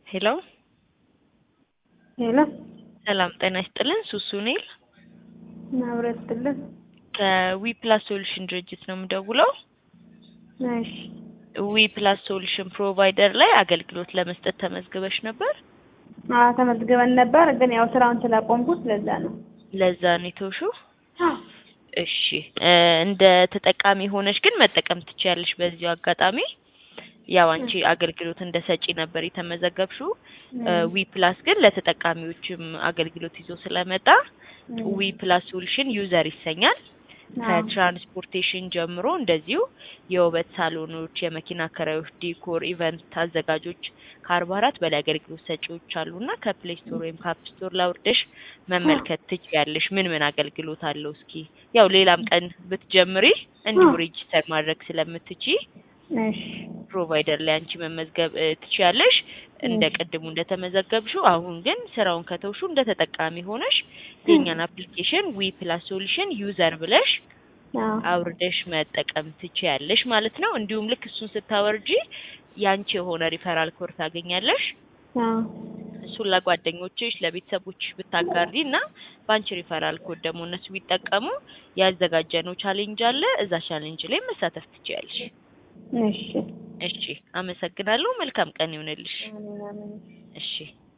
ሄሎ ሄሎ ሰላም ጤና ይስጥልን። ሱሱ ኔል ማብረት ይስጥልን። ከዊ ፕላስ ሶሉሽን ድርጅት ነው የምደውለው። እሺ ዊ ፕላስ ሶሉሽን ፕሮቫይደር ላይ አገልግሎት ለመስጠት ተመዝግበሽ ነበር። አዎ ተመዝግበን ነበር፣ ግን ያው ስራውን ስላቆምኩት ለዛ ነው። ለዛ ነው የተውሽው። እሺ እ እንደ ተጠቃሚ ሆነሽ ግን መጠቀም ትችያለሽ። በዚሁ አጋጣሚ ያው አንቺ አገልግሎት እንደ ሰጪ ነበር የተመዘገብሽው። ዊ ፕላስ ግን ለተጠቃሚዎችም አገልግሎት ይዞ ስለመጣ ዊ ፕላስ ሶሉሽን ዩዘር ይሰኛል። ከትራንስፖርቴሽን ጀምሮ እንደዚሁ የውበት ሳሎኖች፣ የመኪና አከራዮች፣ ዲኮር፣ ኢቨንት አዘጋጆች ከአርባ አራት በላይ አገልግሎት ሰጪዎች አሉና ከፕሌይ ስቶር ወይም ከአፕ ስቶር ላውርደሽ መመልከት ትችያለሽ። ምን ምን አገልግሎት አለው እስኪ ያው ሌላም ቀን ብትጀምሪ እንዲሁ ሬጂስተር ማድረግ ስለምትችይ እሺ ፕሮቫይደር ላይ አንቺ መመዝገብ እ ትችያለሽ። እንደ ቅድሙ እንደተመዘገብሽው አሁን ግን ስራውን ከተውሹ እንደ ተጠቃሚ ሆነሽ የኛን አፕሊኬሽን ዊ ፕላስ ሶሉሽን ዩዘር ብለሽ አዎ አውርደሽ መጠቀም ትችያለሽ ማለት ነው። እንዲሁም ልክ እሱን ስታወርጂ ያንቺ የሆነ ሪፈራል ኮድ ታገኛለሽ። አዎ እሱን ለጓደኞችሽ ለቤተሰቦችሽ ብታጋሪ እና በአንቺ ሪፈራል ኮድ ደግሞ እነሱ ቢጠቀሙ ያዘጋጀነው ቻሌንጅ አለ። እዛ ቻሌንጅ ላይ መሳተፍ ትችያለሽ። እሺ እሺ፣ አመሰግናለሁ። መልካም ቀን ይሁንልሽ። አሜን አሜን። እሺ